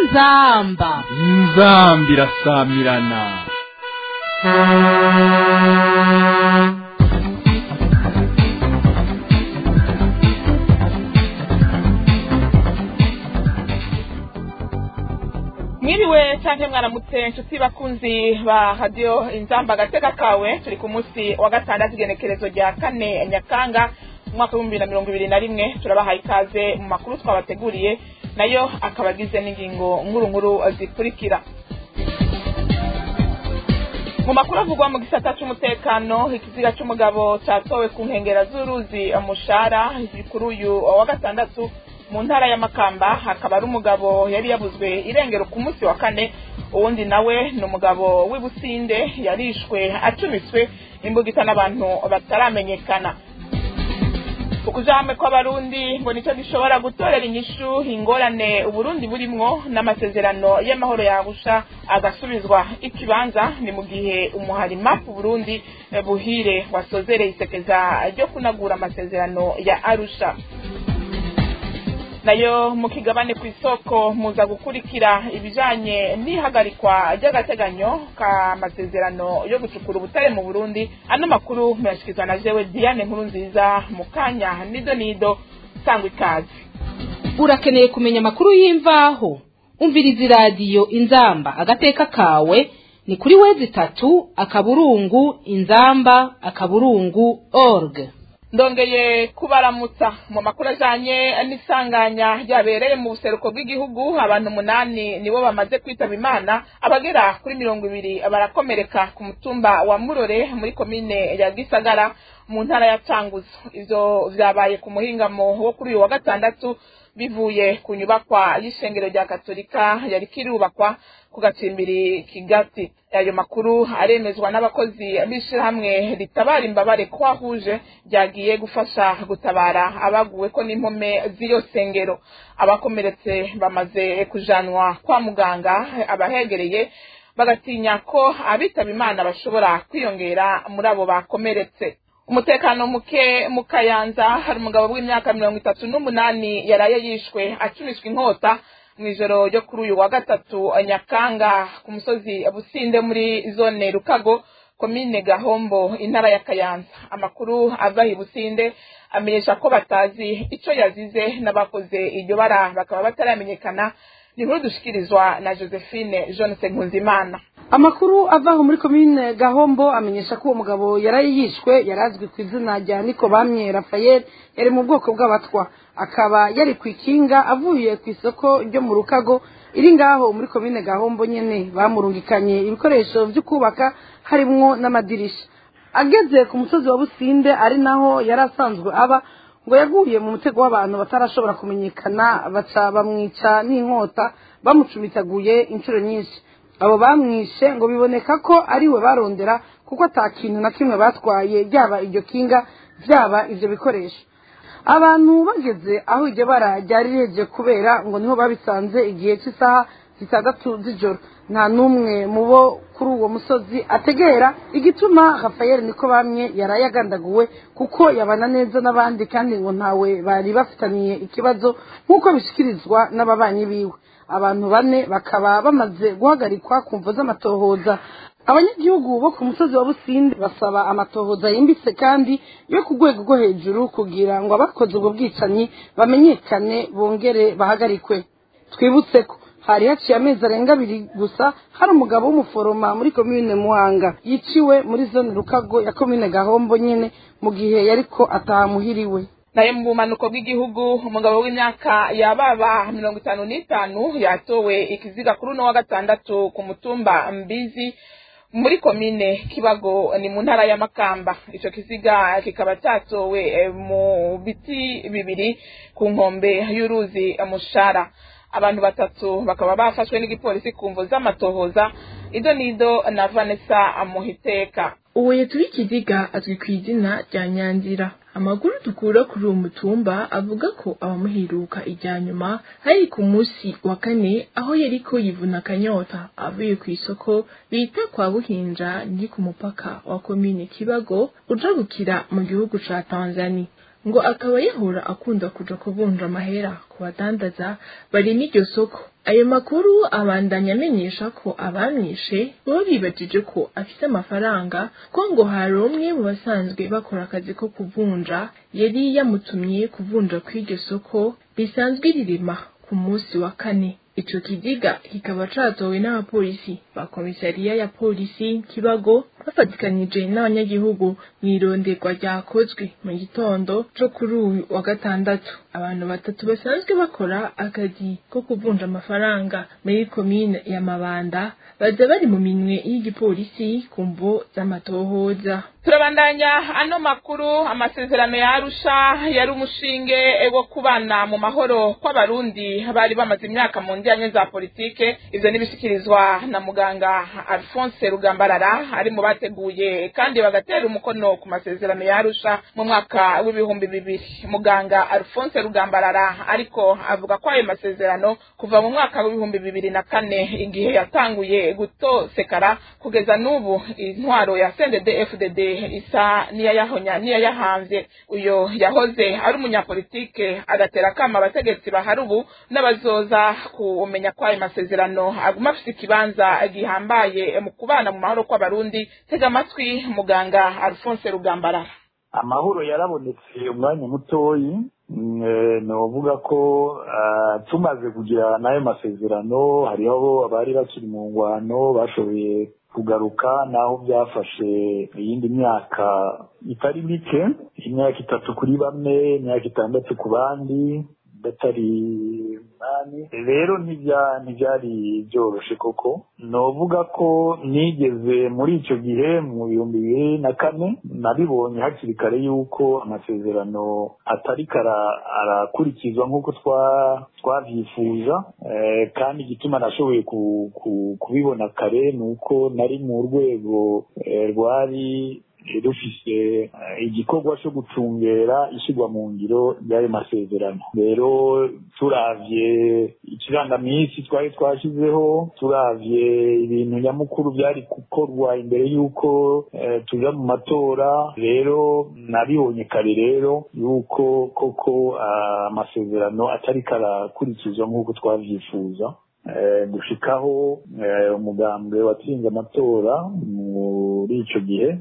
inzamba inzambi irasamirana mwiriwe canke mwaramutse nshuti bakunzi ba radiyo inzamba agateka kawe turi ku munsi wa gatandatu igenekerezo rya kane nyakanga umwaka w'ibihumbi bibiri na mirongo ibiri na rimwe turabahaye ikaze mu makuru twabateguriye nayo akaba agize n'ingingo nkuru nkuru zikurikira mu makuru avugwa mu gisata c'umutekano ikiziga c'umugabo catowe ku nkengera z'uruzi mushara kuri uyu wa gatandatu mu ntara ya makamba hakaba ari umugabo yari yabuzwe irengero ku munsi wa kane uwundi nawe ni umugabo w'ibusinde yarishwe acumiswe imbugita n'abantu bataramenyekana ukujame kw'abarundi ngo nicyo gishobora gutorera inyishu ingorane uburundi burimwo n'amasezerano y'amahoro yagusha agasubizwa ikibanza ni mu gihe umuharima ku burundi buhire wasozereye isekeza ryo kunagura amasezerano ya arusha nayo mu kigabane ku isoko muza gukurikira ibijanye n'ihagarikwa ry'agateganyo k'amasezerano yo gucukura ubutare mu burundi ano makuru muyashyikirizwa na jewe diane nkuru nziza mu kanya nido nido sangwa ikaze urakeneye kumenya amakuru y'imvaho umviriza iradiyo inzamba agateka kawe ni kuri wezi itatu akaburungu inzamba akaburungu org ndongeye kubaramutsa mu makuru ajanye n'isanganya ryabereye mu buseruko bw'igihugu abantu umunani nibo bamaze kwitaba imana abagera kuri mirongo ibiri barakomereka ku mutumba wa murore muri komine ya gisagara mu ntara ya canguzo ivyo vyabaye ku muhingamo wo kuri uyu wa gatandatu bivuye ku nyubakwa y'ishengero rya katolika yari kirubakwa ku gacimbiri kigati ayo makuru aremezwa n'abakozi b'ishirahamwe ritabara imbabare kwahuje ryagiye gufasha gutabara abaguweko n'impome z'iyo sengero abakomeretse bamaze kujanwa kwa muganga abahegereye bagatinya ko abitaba imana bashobora kwiyongera muri abo bakomeretse umutekano muke mu kayanza hari umugabo w'imyaka mirongo itatu n'umunani yaraye yishwe acumiswe inkota mu ijoro ryo kuri uyu wa gatatu nyakanga ku musozi businde muri zone rukago komine gahombo intara ya kayanza amakuru ava i businde amenyesha ko batazi ico yazize n'abakoze iryo bara bakaba bataramenyekana ni inkuru dushikirizwa na josephine jonese nkunzimana amakuru avaho muri komine gahombo amenyesha ko uwo mugabo yaraye yishwe yari azwi ku izina rya niko bamye rafayeli yari mu bwoko bw'abatwa akaba yari ku ikinga avuye ku isoko ryo mu rukago iri ngaho muri komine gahombo nyene bamurungikanye ibikoresho vyo kubaka harimwo n'amadirisha ageze ku musozi wa businde ari naho yari asanzwe aba ngo yaguye mu mutego w'abantu batarashobora kumenyekana baca bamwica n'inkota bamucumitaguye inshuro nyinshi abo bamwishe ngo biboneka ko ari we barondera kuko ata kintu na kimwe batwaye ryaba iryo kinga byaba ibyo bikoresho abantu bageze aho iryo bara ryari riheje kubera ngo niho babisanze igihe cy'isaha zitandatu z'ijoro nta n'umwe mu bo kuri uwo musozi ategera igituma Rafael niko bamwe yaraye agandaguwe kuko yabana neza n'abandi kandi ngo ntawe bari bafitaniye ikibazo nk'uko bishyikirizwa n'ababanyi biwe abantu bane bakaba bamaze guhagarikwa ku mvo z'amatohoza abanyagihugu bo ku musozi wa businde basaba amatohoza yimbitse kandi yo ku rwego rwo hejuru kugira ngo abakoze ubwo bwicanyi bamenyekane bongere bahagarikwe twibutse ko hari haciye amezi arenga abiri gusa hari umugabo w'umuforoma muri komine muhanga yiciwe muri zone rukago ya komine gahombo nyine mu gihe yariko atahamuhiriwe naye mu bumanuko bw'igihugu umugabo w'imyaka yababa mirongo itanu n'itanu yatowe ikiziga kuri uno wa gatandatu ku mutumba mbizi muri komine kibago ni mu ntara ya makamba ico kiziga kikaba catowe mu biti bibiri ku nkombe y'uruzi mushara abantu batatu bakaba bafashwe n'igipolisi ku mvo z'amatohoza ido nido na vanessa muhiteka uwo yatuye ikiziga azwi ku izina rya nyanzira amakuru dukura kuri uwo mutumba avuga ko abamuheruka ijya nyuma hari ku munsi wa kane aho yariko yivuna akanyota avuye ku isoko bita kwa buhinja ni ku mupaka wa komine kibago uja gukira mu gihugu ca tanzania ngo akaba yahora akunda kuja kuvunja amahera ku badandaza bari n'iryo soko ayo makuru abandanya amenyesha ko abamwishe baba bibajije ko afise amafaranga ko ngo hari umwe mu basanzwe bakora akazi ko kuvunja yari yamutumye kuvunja kw'iryo soko risanzwe rirema ku munsi wa kane ico kiziga kikaba catowe n'abapolisi ba komisariya ya polisi kibago bafatikanije n'abanyagihugu mw'ironderwa ryakozwe mu gitondo co kuri uyu wa gatandatu abantu batatu basanzwe bakora akazi ko kuvunja amafaranga muri komine ya mabanda baza bari mu minwe y'igipolisi ku mvo z'amatohoza turabandanya ano makuru amasezerano ya arusha yari umushinge wo kubana mu mahoro kw'abarundi bari bamaze imyaka mu njyanye za politike ivyo nibishikirizwa na muganga alphonse rugambarara ari mu bateguye kandi bagatera umukono ku masezerano ya arusha mu mwaka w'ibihumbi bibiri muganga alphonse rugambarara ariko avuga ko ayo masezerano kuva mu mwaka w'ibihumbi bibiri na kane igihe yatanguye gutosekara kugeza n'ubu intwaro ya cndd fdd isa niyayahonya niyayahamvye uyo yahoze ari umunyapolitike agatera akama abategetsi bahari ubu n'abazoza kumenya ko ayo masezerano aguma afise ikibanza gihambaye mu kubana mu mahoro kw'abarundi tega amatwi muganga alphonse rugambarara amahoro yarabonetse umwanya mutoyi novuga ko tumaze kugira n'ayo masezerano hariho abari bakiri mu ngwano bashoboye kugaruka naho byafashe iyindi myaka itari mike imyaka itatu kuri bamwe imyaka itandatu ku bandi batari umunani rero ntibyari byoroshe koko novuga ko nigeze muri icyo gihe mu bihumbi bibiri na kane nabibonye hakiri kare yuko amasezerano atari arakurikizwa nk'uko twabyifuza kandi igituma nashoboye kubibona kare ni uko nari mu rwego rwari rufise igikorwa cyo gucungera ishyirwa mu ngiro ry'ayo masezerano rero turavye ikirangaminsi twari twashyizeho turavye ibintu nyamukuru byari gukorwa imbere y'uko tuja mu matora rero nabibonye kare rero y'uko koko amasezerano atari karakurikizwa nk'uko twavyifuza gushikaho umugambwe watsinze amatora muri ico gihe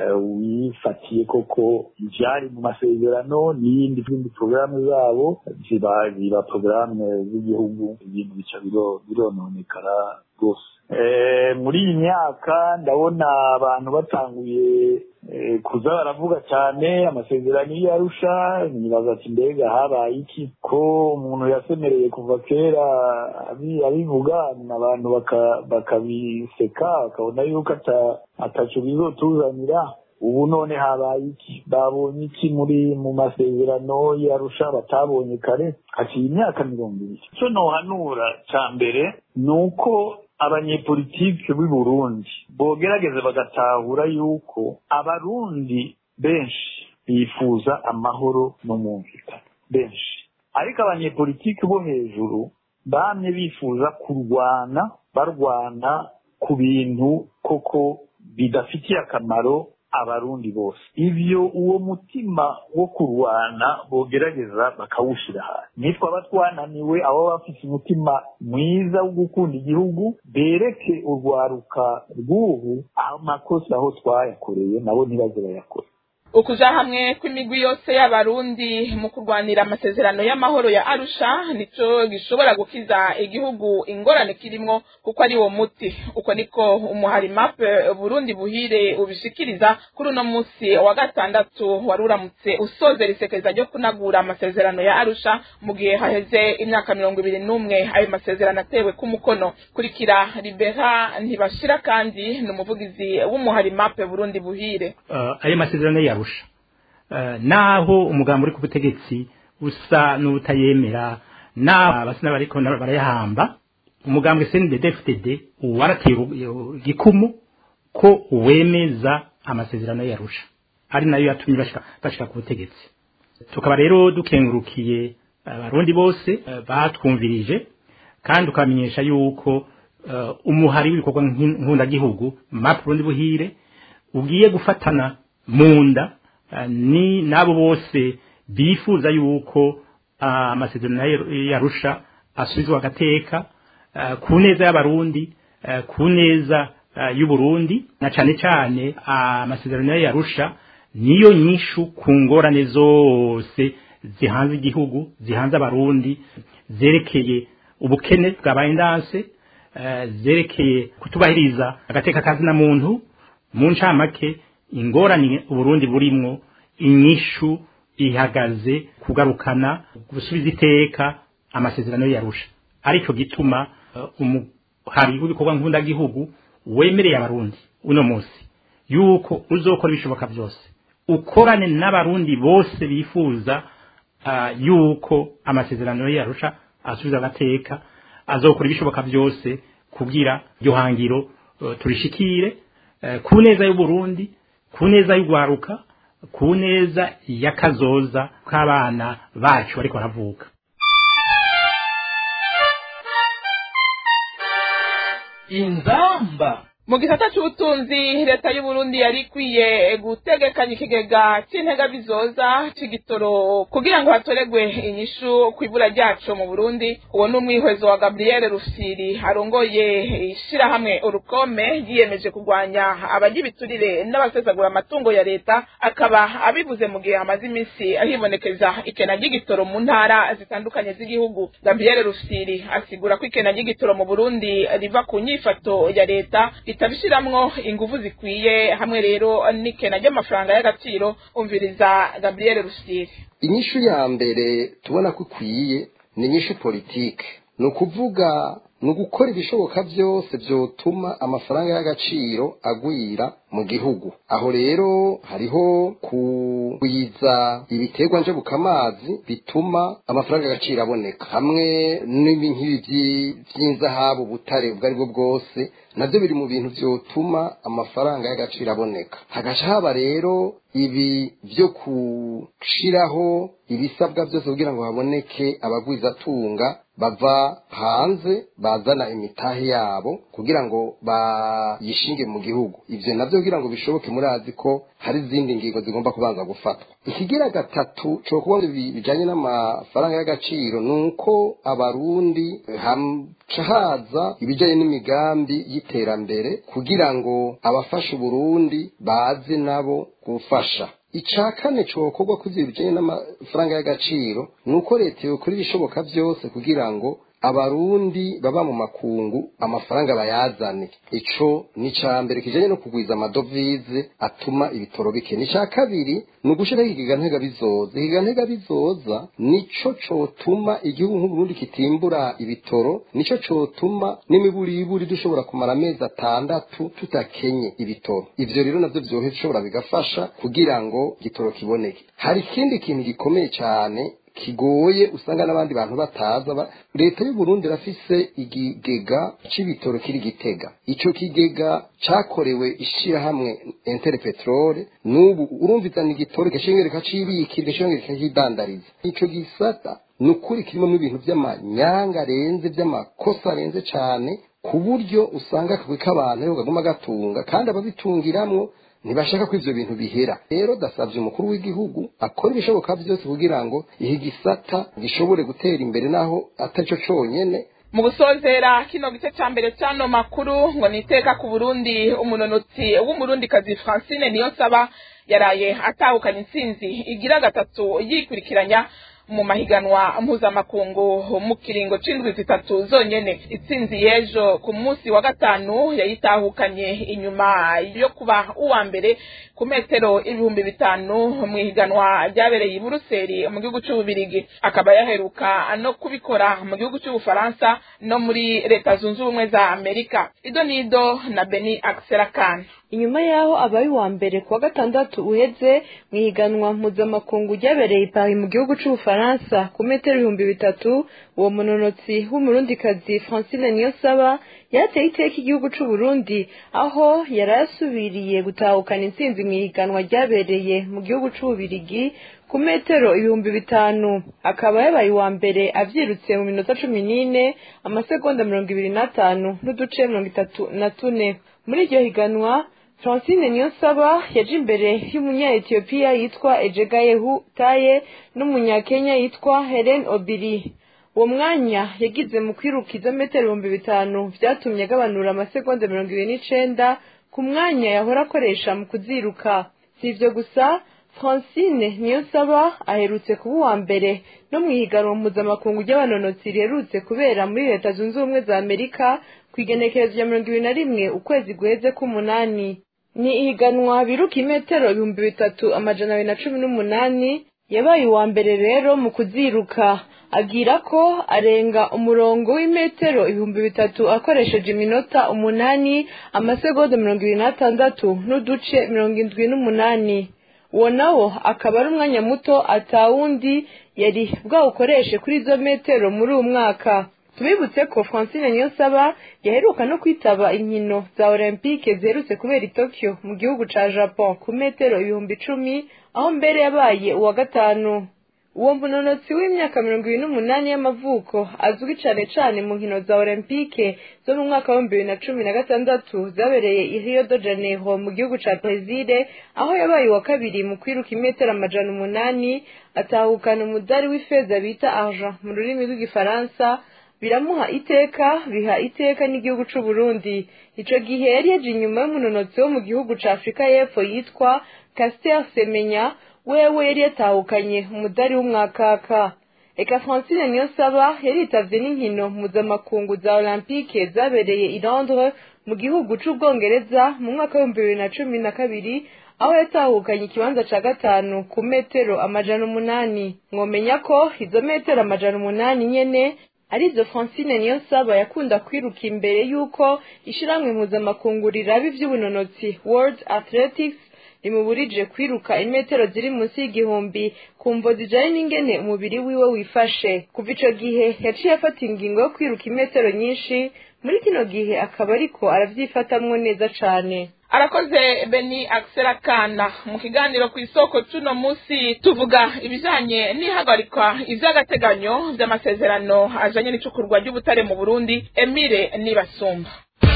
wifatiye koko ivyari mu masezerano n'iyindi zindi porogaramu zabo ziba ziba porogaramu z'igihugu ibintu bica birononekara rwose muri iyi myaka ndabona abantu batanguye kuza baravuga cyane amasezerano iyo arusha nibaza ati mbega habaye iki ko umuntu yasemereye kuva kera abivuga abantu bakabiseka bakabona yuko ataco bizotuzanira ubu none habaye iki babonye iki muri mu masezerano yarusha batabonye kare haciye imyaka mirongo ibiri icyo nohanura cya mbere ni uko abanyepolitike b'i Burundi bogerageza bagatahura yuko abarundi benshi bifuza amahoro n'umwumvikano benshi ariko abanyepolitike bo hejuru bamye bifuza kurwana barwana ku bintu koko bidafitiye akamaro abarundi bose ivyo uwo mutima wo kurwana bogerageza bakawushira hasi nitwaba twananiwe abo bafite umutima mwiza wo gukunda igihugu bereke urwaruka rw'ubu amakosa aho twayakoreye nabo ntibaze bayakora ukuja hamwe kw'imigwi yose y'abarundi mu kurwanira amasezerano y'amahoro ya arusha nico gishobora gukiza igihugu ingorane kirimwo kuko ari wo muti uko niko umuhari mape burundi buhire ubishikiriza kuri uno musi wa gatandatu wari uramutse usozera isekeza ryo kunagura amasezerano ya arusha mu gihe haheze imyaka mirongo ibiri n'umwe ayo masezerano atewe k'umukono kurikira libera ntibashira kandi ni umuvugizi w'umuhari mape burundi buhire uh, ayo masezerano yarusha naho umugambi uri ku butegetsi usa n'utayemera naho abasina bariko barayahamba umugambi CNDD-FDD warateye igikumu ko wemeza amasezerano yarusha ari nayo yatumye bashika bashika ku butegetsi tukaba rero dukengurukiye abarundi bose batwumvirije kandi ukamenyesha yuko umuhari w'ibikorwa nk'undagihugu map Burundi buhire ugiye gufatana munda ni nabo bose bifuza yuko amasezerano yarusha asubizwa agateka eh, ku neza y'abarundi eh, ku neza eh, y'uburundi na cane cane amasezerano yarusha niyo nyishu ku ngorane zose zihanze igihugu zihanze abarundi zerekeye ubukene bwabaye ndanse eh, zerekeye kutubahiriza agateka kazina muntu mu ncamake ingorane uburundi burimwo inyishu ihagaze kugarukana gusubiza iteka amasezerano yarusha aricyo gituma eh, umuhari w'ibikorwa nk'undagihugu wemereye abarundi uno munsi yuko uzokora ibishoboka byose ukorane n'abarundi bose bifuza ah, yuko amasezerano yarusha asubiza agateka azokora ibishoboka byose kugira iryo hangiro eh, turishikire eh, ku neza y'uburundi ku neza y'ugwaruka ku neza y'akazoza k'abana bacu bariko baravuka inzamba mu gisata c'ubutunzi leta y'uburundi yari ikwiye gutegekanya ikigega c'intega bizoza c'igitoro kugira ngo hatoregwe inyishu kw'ibura ryaco mu burundi uwo ni umwihwezo wa gabriel rufiri arongoye ishirahamwe urukome yiyemeje kurwanya abarya ibiturire n'abasesagura amatungo ya leta akaba abivuze mu gihe hamaze iminsi hibonekeza ikena ry'igitoro mu ntara zitandukanye z'igihugu gabriel rufiri asigura ko ikena ry'igitoro mu burundi riva ku nyifato ya leta itabishiramwo inguvu zikwiye hamwe rero n'ikena ry'amafaranga y'agaciro umviriza gabriel rusiri inyishu ya mbere tubona ko ikwiye ni inyishu politike ni ukuvuga ni ugukora ibishoboka byose byotuma amafaranga y'agaciro agwira mu gihugu aho rero hariho kugwiza ibiterwa njabukamazi bituma amafaranga y'agaciro aboneka hamwe n'ibi by'inzahabu butare ubwo ari bwo bwose nabyo biri mu bintu byotuma amafaranga y'agaciro aboneka hagaca haba rero ibi byo gushiraho ibisabwa byose kugira ngo haboneke abagwizatunga bava hanze bazana imitahe yabo kugira ngo bayishinge mu gihugu ivyo navyo kugira ngo bishoboke murazi ko hari izindi ngingo zigomba kubanza gufatwa ikigira gatatu co kuba bijanye n'amafaranga y'agaciro ni uko abarundi haca haza ibijanye n'imigambi y'iterambere kugira ngo abafasha uburundi baze nabo gufasha ica kane cokorwa kuvyo bijanye n'amafaranga y'agaciro ni uko leta yokora ibishoboka byose kugira ngo abarundi baba mu makungu amafaranga bayazane ico ni ca mbere kijanye no kugwiza amadovize atuma ibitoro bike ni ca kabiri ni ugushiraho ikigega ntega bizoza ikigega ntega bizoza nico cotuma igihugu nk'uburundi kitimbura ibitoro nico cotuma n'imiburiburi dushobora kumara amezi atandatu tutakenye ibitoro ivyo rero navyo vyoshobora bigafasha kugira ngo igitoro kiboneke hari ikindi kintu gikomeye cane kigoye usanga n'abandi bantu bataza leta y'u Burundi rafise igigega c'ibitoro kiri gitega ico kigega cakorewe ishirahamwe Interpetrol n'ubu urumvizana igitoro gashengere kacibikira gashengere kakidandariza ico gisata nukuri kirimo ibintu vy'amanyanga arenze vy'amakosa arenze cane ku buryo usanga akagwi k'abantu rero kaguma gatunga kandi ababitungiramwo ntibashaka ko ivyo bintu bihera rero dasavye umukuru w'igihugu akora ibishoboka byose kugira ngo iki gisata gishobore gutera imbere naho atarico conyene mu gusozera kino gice ca mbere c'ano makuru ngo niteka ku burundi umunonotsi w'umurundikazi francine niyo nsaba yaraye atahukanye intsinzi igira gatatu yikurikiranya mu mahiganwa mpuzamakungu mu kiringo c'indwi zitatu zonyene itsinzi y'ejo ku munsi wa gatanu yayitahukanye inyuma yo kuba uwa mbere ku metero ibihumbi bitanu mu ihiganwa ryabereye i buruseli mu gihugu c'ububirigi akaba yaheruka no kubikora mu gihugu c'ubufaransa no muri leta zunze ubumwe za amerika ido nido na beni akiserakan inyuma yaho abaye uwa mbere kuwa gatandatu uheze mu ihiganwa mpuzamakungu ryabereye i Paris mu gihugu c'ubufaransa ku metero ibihumbi bitatu uwo munonotsi w'umurundikazi francine niyosaba yateye iteka igihugu c'uburundi aho yari yasubiriye gutahukana intsinzi mu ihiganwa ryabereye mu gihugu c'ububirigi ku metero ibihumbi bitanu akaba yabaye uwa mbere avyirutse mu minota cumi n'ine amasegonda mirongo ibiri n'atanu n'uduce mirongo itatu na tune muri iryo higanwa francine niyonsaba yaje imbere y'umunya-etiyopiya yitwa ejegayehu taye n'umunyakenya yitwa helen obiri uwo mwanya yagize mu kwiruka izometero ibihumbi bitanu vyatumye agabanura amasegonda mirongo ibiri n'icenda ku mwanya yahora akoresha mu kuziruka si ivyo gusa francine niyonsaba aherutse kuba uwa mbere no mu ihiganwa mpuzamakungu ry'abanonotsi riherutse kubera muri leta zunze ubumwe za amerika ku igenekerezo rya mirongo ibiri na rimwe ukwezi guheze k'umunani ni ihiganwa biruka imetero ibihumbi bitatu amajana abiri na cumi n'umunani yabaye uwa mbere rero mu kuziruka agira ko arenga umurongo w'imetero ibihumbi bitatu akoresheje iminota umunani amasegonda mirongo ibiri n'atandatu n'uduce mirongo indwi n'umunani uwo nawo akaba ari umwanya muto atawundi yari bwawukoreshe kuri izo metero muri uwo mwaka tubibutse ko francine niyonsaba yaheruka no kwitaba inkino za olympique ziherutse kubera i tokyo mu gihugu ca japon ku metero ibihumbi icumi aho mbere yabaye uwa gatanu uwo munonotsi w'imyaka mirongo ibiri n'umunani y'amavuko azwi cane cane mu nkino za olympique zo mu mwaka w'ibihumbi bibiri na cumi na gatandatu zabereye i rio de janeiro mu gihugu ca brezile aho yabaye uwa kabiri mu kwiruka imetero amajana umunani atahukana umudari w'ifeza bita argent mu rurimi rw'igifaransa biramuha iteka biha iteka n'igihugu c'u Burundi ico gihe yari yaje inyuma y'umunonotsi wo mu gihugu ca Afrika y'Epfo yitwa Caster Semenya wewe yari yatahukanye umudari w'umwakaka eka Francine Niyonsaba yaritavye n'inkino mpuzamakungu za Olympique zabereye i Londres mu gihugu c'Ubwongereza mu mwaka w'ibihumbi bibiri na cumi na kabiri aho yatahukanye ikibanza ca gatanu ku metero amajana umunani mwomenya ko izo metero amajana umunani nyene arizo Francine Niyonsaba yakunda kwiruka imbere y'uko ishiramwe mpuzamakungu riraba ivy'ubunonotsi World Athletics rimuburije kwiruka imetero ziri munsi y'igihumbi ku mvo zijanye n'ingene umubiri wiwe wifashe kuva ico gihe yaciye afata ingingo yo kwiruka imetero nyinshi muri kino gihe akaba ariko aravyifatamwo neza cane arakoze beni akana mu kiganiro ku isoko c'uno munsi tuvuga ibijanye n'ihagarikwa ivy'agateganyo vy'amasezerano ajanye n'icukurwa ry'ubutare mu burundi emire nibasumba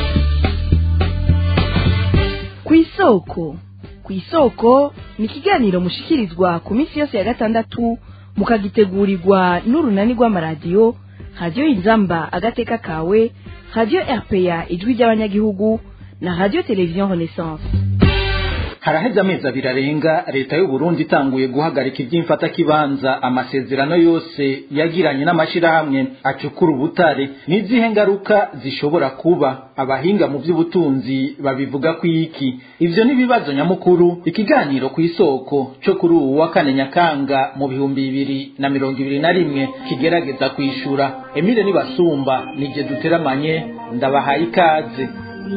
ku isoko ku isoko ni ikiganiro mushikirizwa ku minsi yose ya gatandatu mukagitegurirwa n'urunani rw'amaradiyo radiyo inzamba agateka kawe radiyo rpa ijwi ry'abanyagihugu na radiyo televiziyo renaissance haraheze amezi abiri arenga leta y'u Burundi itanguye guhagarika iby'imfatakibanza amasezerano yose yagiranye n'amashirahamwe acukura ubutare n'izihe ngaruka zishobora kuba abahinga mu by'ubutunzi babivuga ku iki ivyo n'ibibazo nyamukuru ikiganiro ku isoko cyo kuri ubu wa kane nyakanga mu bihumbi bibiri na mirongo ibiri na rimwe kigerageza kwishura emile nibasumba nije duteramanye ndabahaye ikaze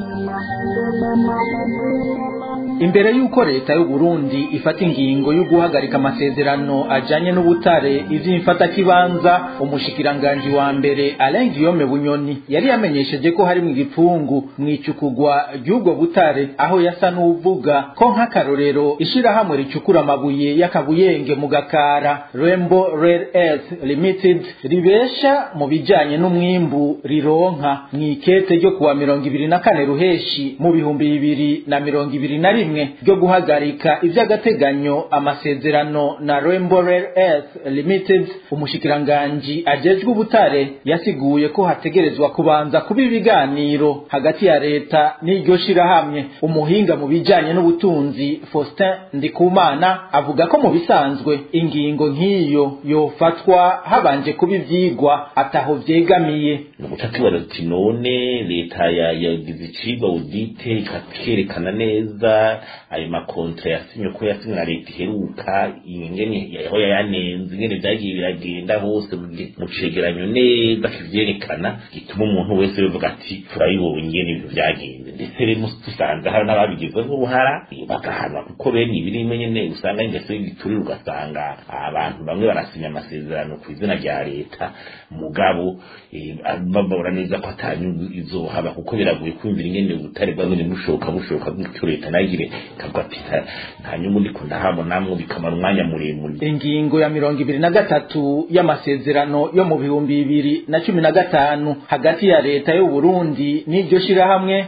imbere y'uko leta y'u Burundi ifata ingingo yo guhagarika amasezerano ajanye n'ubutare ivy'imfatakibanza umushikiranganji wa mbere Alain Guillaume Bunyoni yari yamenyesheje ko hari mu gipfungu mwicukugwa ry'ubwo butare aho yasa n'uvuga ko nk'akarorero ishirahamwe ricukura amabuye y'akabuyenge mu gakara Rainbow Rare Earth Limited ribesha mu bijanye n'umwimbu rironka mw'ikete ryo kuwa mirongo ibiri na kane ruheshi mu bihumbi bibiri na mirongo ibiri na rimwe ryo guhagarika ivy'agateganyo amasezerano na Rainbow Rare Earth Limited umushikiranganji ajejwe ubutare yasiguye ko hategerezwa kubanza kuba ibiganiro hagati ya leta n'iryo shirahamwe umuhinga mu bijanye n'ubutunzi Faustin Ndikumana avuga ko mu bisanzwe ingingo nk'iyo yofatwa habanje kuba ivyigwa ataho vyegamiye umucakibaza ati none leta yagize icigwa audite ikakerekana neza ayo makontra yasinye ko yasinye na leta iheruka ingene yaho yayanenze ingene vyagiye biragenda hose mu cegeranyo neza kivyerekana gituma umuntu wese bivuga ati turabibonye ingene ibintu vyagenze ndetse rero dusanze hari n'ababigizweho uruhara bagahanwa kuko bene ibirimo nyene usanga ingeso y'igiturire ugasanga abantu bamwe barasinya amasezerano ku izina rya leta mugabo bababura neza ko atanyungu izohaba kuko biragoye kumvira ingene ubutare bwamwe bushoka bushoka gutyo leta nagire kavuga ati nta nyungu ndiko ndahabonamwo bikamara umwanya muremure ingingo ya mirongo ibiri na gatatu y'amasezerano yo mu bihumbi bibiri na cumi na gatanu hagati ya leta y'u Burundi n'iryo shirahamwe iraha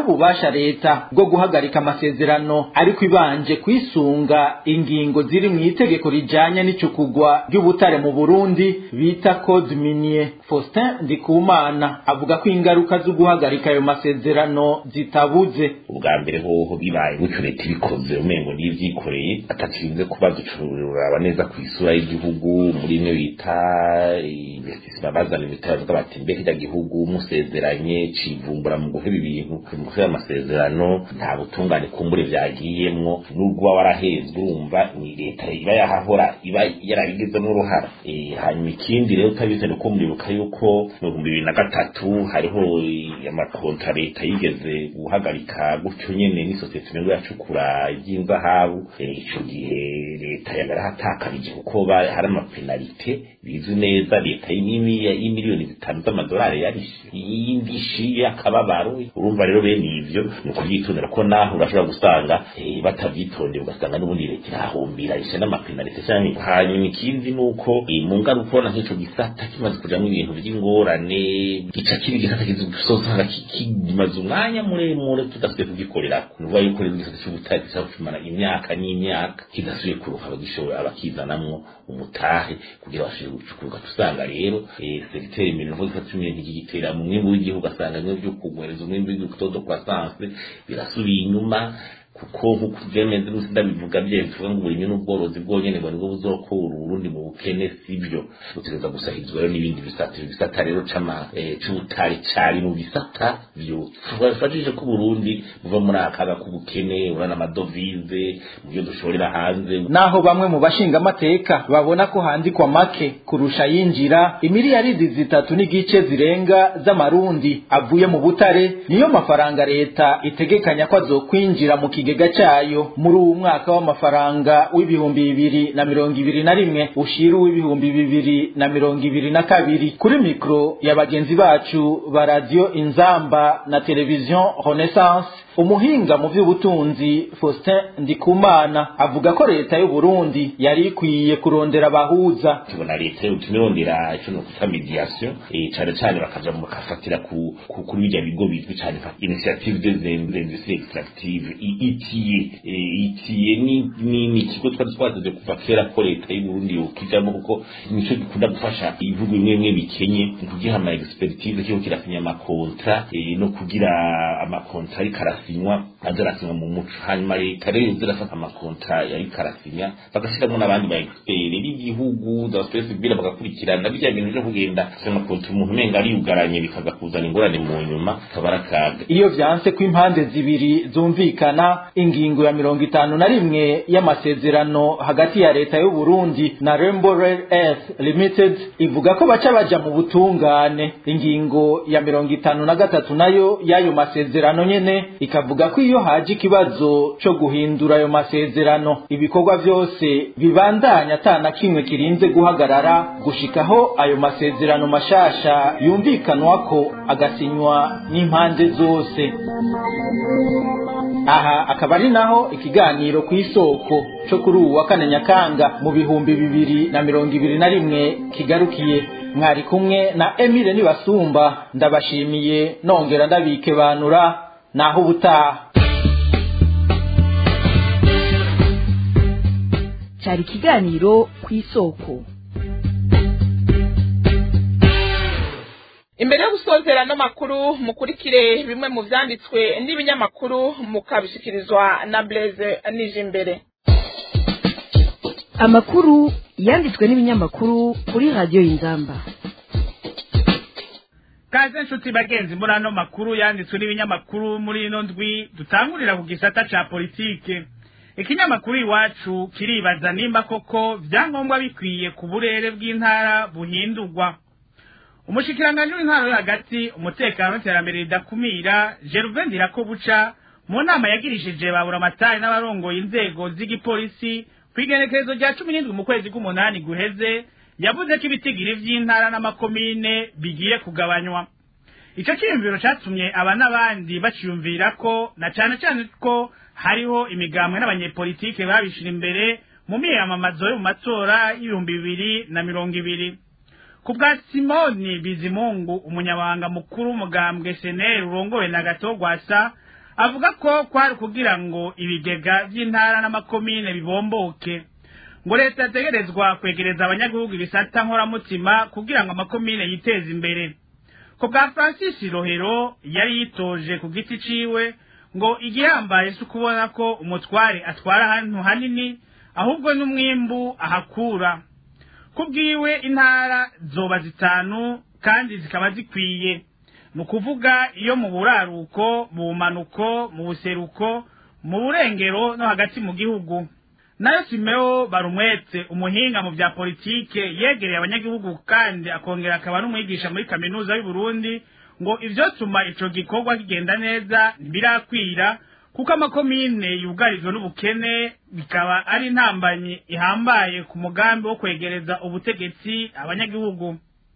ububasha leta bwo guhagarika amasezerano ariko ibanje kwisunga ingingo ziri mu itegeko rijanye n'icukugwa ry'ubutare mu burundi bita code minier faustin ndikumana avuga ko ingaruka zo guhagarika ayo masezerano zitabuze ubwa mbere hoho bibaye gutyo leta ibikoze umengo n'ivyikoreye atakirinze kuba ducururaba neza ku isura y'igihugu muri imwe bita investissement bazana ibitaro bavuga bati mbe hirya gihugu musezeranye civumbura mu guheba ibintu mu guheba amasezerano nta butungane kumbure vyagiyemwo n'ubwo uba warahezwe urumva ni leta iba yahahora iba yarabigizemwo uruhara hanyuma ikindi rero utabizi ni uko muribuka yuko mu bihumbi bibiri na gatatu hariho amakontra leta yigeze guhagarika gutyo nyene n'isosiyete imengo yacukura ivy'inzahabu ico gihe leta yarahatakabije kuko hari amapenalite bizwi neza leta y'imiliyoni zitanu z'amadolari yarishe y'indishi y'akababaro urumva rero bene ivyo ni ukuvyitondera ko naho urashobora gusanga batavyitondeye ugasanga n'ubundi leta irahumbira ishe n'amapenalite canke hanyuma ikindi ni uko mu ngaruka ubona nk'ico gisata kimaze kujamwo ibintu vy'ingorane gica kiba igisata kizosanga kimaze umwanya muremure tudasubiye kugikorerako ni ukuvuga yuko rero igisata c'ubutare gishobora kumara imyaka n'imyaka kidasubiye kuruha abagishoboye abakizanamwo umutahe kugira bashobore gucukuruka tusanga rero segiteri mirongo itatu n'imwe ntigigitera mu mwimbu w'igihugu asanga bimwe vyo kugwereza umwimbu w'igihugu todo croissance birasubiye inyuma kuko nk'uko vyemeze n'usi ndabivuga vye tuvuga ngo uburimyi n'ubworozi bwonyene ngo nibwo buzokura uburundi mu bukene sivyo butegereza gusahizwa rero n'ibindi bisata ibisata rero c'ama c'ubutari cari mu bisata vyo twafashije ko uburundi buva muri akaga k'ubukene urana amadovize mu byo dushorera hanze naho bamwe mu bashingamateka babona ko handikwa make kurusha yinjira imiliyaridi zitatu n'igice zirenga z'amarundi avuye mu butare niyo mafaranga leta itegekanya ko azokwinjira mu kigega cyayo muri uwu mwaka w'amafaranga w'ibihumbi bibiri na mirongo ibiri na rimwe ushira uw'ibihumbi bibiri na mirongo ibiri na kabiri kuri mikoro ya bagenzi bacu ba radiyo inzamba na televiziyo renaissance umuhinga mu by'ubutunzi faustin ndikumana avuga ko leta y'u Burundi yari ikwiye kurondera abahuza tubona leta y'utumirondera ico no kuta mediation eh cane cane bakaja mu bakafatira ku kuri bijya bigo bizwi cane nka initiative des industries extractives ITIE ITIE ni ni ni kigo twari twazize kuva kera ko leta y'u Burundi yokijamo kuko nico gikunda gufasha ibihugu bimwe bimwe bikenye kugiha ama expertise cyo kirasinya amakontra no kugira amakontra ari karasinywa azarasinywa mu muco hanyuma leta rero zirafata amakontra yari karasinya bagashyiramo n'abandi ba expert b'igihugu za space bira bagakurikirana bijya bintu byo kugenda amakontra umuntu umenga ariyugaranye bikaza kuzana ingorane mu nyuma kabarakaga iyo vyanse ko impande zibiri zumvikana ingingo ya mirongo itanu na rimwe y'amasezerano hagati ya leta y'u Burundi na Rainbow Rare Earth Limited ivuga ko baca baja mu butungane ingingo ya mirongo itanu na gatatu nayo y'ayo masezerano nyene ikavuga ko iyo haje ikibazo co guhindura ayo masezerano ibikorwa vyose bibandanya atana kimwe kirinze guhagarara gushikaho ayo masezerano mashasha yumvikanwako agasinywa n'impande zose aha akaba ari naho ikiganiro ku isoko cyo kuri ubu wa kane nyakanga mu bihumbi bibiri na mirongo ibiri na rimwe kigarukiye mwari kumwe na emile nibasumba ndabashimiye nongera ndabikebanura naho ubutaha cyari ikiganiro ku isoko imbere yo gusozera no makuru mukurikire bimwe mu vyanditswe n'ibinyamakuru mukabishikirizwa na Blaise Nijimbere amakuru yanditswe n'ibinyamakuru kuri radiyo y'inzamba kaze nshuti bagenzi muri ano makuru yanditswe n'ibinyamakuru muri ino ndwi dutangurira ku gisata ca politike ikinyamakuru iwacu kiribaza nimba koko vyangombwa bikwiye ku burere bw'intara buhindurwa umushikiranganji w'intara yo hagati umutekano n'iterambere ridakumira Gervain Ndirakobuca mu nama yagirishije babura amatari n'abarongoye inzego z'igipolisi kw'igenekerezo rya cumi n'indwi mu kwezi k'umunani guheze yavuze ko ibitigiri vy'intara n'amakomine bigiye kugabanywa ico ciyumviro catumye aba n'abandi baciyumvira ko na cane cane ko hariho imigambwe n'abanyepolitike babishira imbere mu miyamamazo yo mu matora y'ibihumbi bibiri na mirongo ibiri ku bwa simoni bizimungu umunyabanga mukuru w'umugambwe seneri urongowe na gato gwasa avuga ko kwari kugira ngo ibigega by'intara n'amakomine bibomboke ngo leta yategerezwa kwegereza abanyagihugu ibisata nkoramutima kugira ngo amakomine yiteze imbere ko bwa francis rohero yari yitoje ku giti ciwe ngo igihambaye si ukubona ko umutware atwara ahantu hanini ahubwo n'umwimbu ahakura ku bwiwe intara zoba zitanu kandi zikaba zikwiye ni ukuvuga iyo mu buraruko mu bumanuko mu buseruko mu burengero no hagati mu gihugu nayo simeo barumwetse umuhinga mu bya politike yegereye abanyagihugu kandi akongera akaba n'umwigisha muri kaminuza y'u Burundi ngo ivyotuma ico gikorwa kigenda neza ntibirakwira kuko amakomine yugarijwe n'ubukene bikaba ari intambanyi ihambaye ku mugambi wo kwegereza ubutegetsi abanyagihugu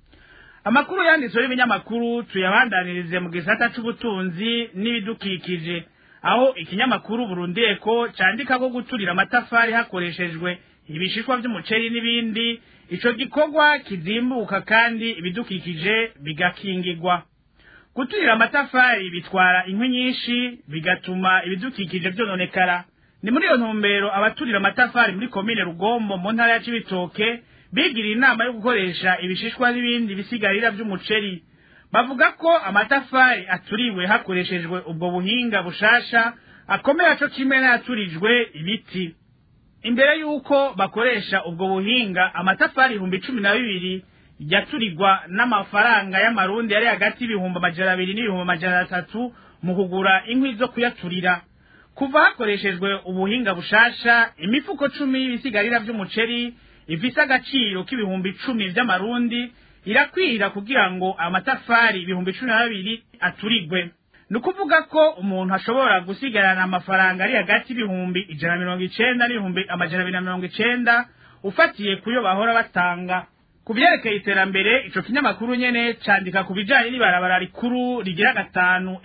amakuru yanditswe y'ibinyamakuru tuyabandanirize mu gisata c'ubutunzi n'ibidukikije aho ikinyamakuru burundeko candika ko guturira amatafari hakoreshejwe ibishishwa vy'umuceri n'ibindi ico gikorwa kizimbuka kandi ibidukikije bigakingirwa guturira amatafari bitwara inkwi nyinshi bigatuma ibidukikije vyononekara ni muri iyo ntumbero abaturira amatafari muri komine rugombo mu ntara ya cibitoke bigiriye inama yo gukoresha ibishishwa n'ibindi bisigarira vy'umuceri bavuga ko amatafari aturiwe hakoreshejwe ubwo buhinga bushasha akomera co kimwe n'ayaturijwe ibiti imbere y'uko bakoresha ubwo buhinga amatafari ibihumbi cumi na bibiri yaturirwa n'amafaranga y'amarundi yari hagati y'ibihumbi amajana abiri n'ibihumbi amajana atatu mu kugura inkwi zo kuyaturira kuva hakoreshejwe ubuhinga bushasha imifuko cumi y'ibisigarira vy'umuceri ifise agaciro k'ibihumbi icumi vy'amarundi irakwira kugira ngo amatafari ibihumbi cumi na babiri aturigwe ni ukuvuga ko umuntu ashobora gusigarana amafaranga ari hagati y'ibihumbi ijana na mirongo icenda n'ibihumbi amajana abiri na mirongo icenda ufatiye kuyo bahora batanga ku vyerekeye iterambere ico kinyamakuru nyene candika ku bijanye n'ibarabara rikuru rigira gatanu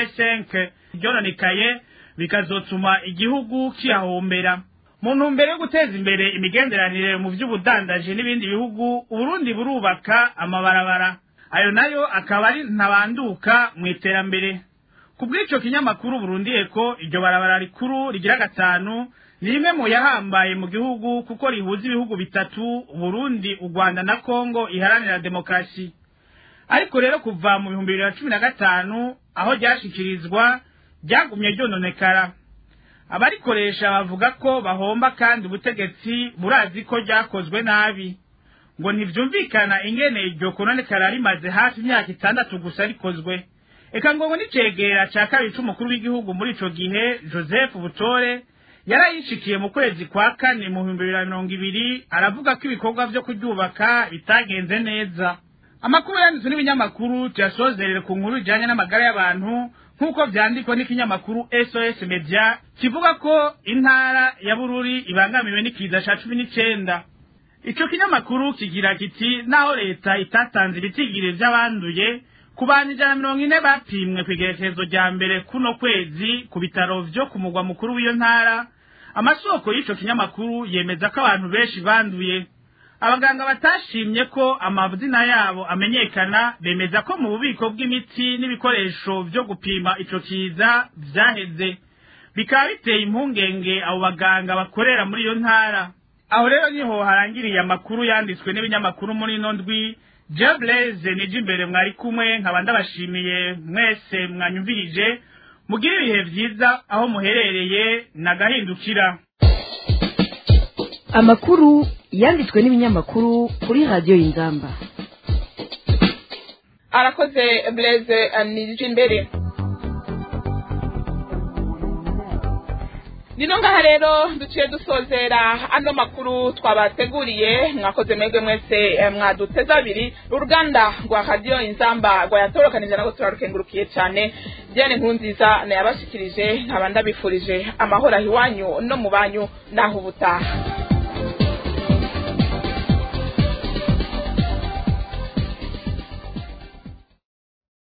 rn5 ryononekaye bikazotuma igihugu kiyahombera mu ntumbero yo guteza imbere imigenderanire mu vy'ubudandaji n'ibindi bihugu uburundi burubaka amabarabara ayo nayo akaba ari ntabanduka mu iterambere ku bw'ico kinyamakuru burundiye ko iryo barabara rikuru rigira gatanu ni rimwe mu yahambaye mu gihugu kuko rihuza ibihugu bitatu uburundi u rwanda na kongo iharanira demokarasi ariko rero kuva mu bihumbi bibiri na cumi na gatanu aho ryashikirizwa ryagumye ryononekara abarikoresha bavuga ko bahomba kandi ubutegetsi burazi ko ryakozwe nabi ngo ntivyumvikana ingene iryo kononekara rimaze hafi imyaka itandatu gusa rikozwe eka ngo n'icegera ca kabiri c'umukuru w'igihugu muri ico gihe joseph butore yarayishikiye mu kwezi kwa kane mu bihumbi bibiri na mirongo ibiri aravuga ko ibikorwa vyo kuryubaka bitagenze neza amakuru yanditswe n'ibinyamakuru tuyasozerere ku nkuru ijanye n'amagara y'abantu nk'uko vyandikwa n'ikinyamakuru sos media kivuga ko intara ya bururi ibangamiwe n'ikiza ca cumi n'icenda ico kinyamakuru kigira kiti naho leta itatanze ibitigiri vy'abanduye ku bantu ijana na mirongo ine bapimwe kw'igerekezo rya mbere kuno kwezi ku bitaro vyo ku mugwa mukuru w'iyo ntara amasoko y'ico kinyamakuru yemeza ko abantu benshi banduye abaganga batashimye ko amazina yabo amenyekana bemeza ko mu bubiko bw'imiti n'ibikoresho vyo gupima ico kiza vyaheze bikaba biteye impungenge abo baganga bakorera muri iyo ntara aho rero niho harangiriye amakuru yanditswe n'ibinyamakuru muri ino ndwi jebleze nije imbere mwari kumwe nkaba ndabashimiye mwese mwanyumvirije mugire ibihe vyiza aho muherereye nagahindukira amakuru yanditswe n'ibinyamakuru kuri radiyo y'inzamba arakoze blaise nije imbere nino ngaha rero duciye dusozera ano makuru twabateguriye mwakoze mwebwe mwese eh, mwaduteze abiri uruganda rwa radiyo inzamba rwayatorokanije nako turarukengurukiye cyane diane nkunziza nayabashikirije nkaba ndabifurije amahoro aho iwanyu no mu banyu naho ubutaha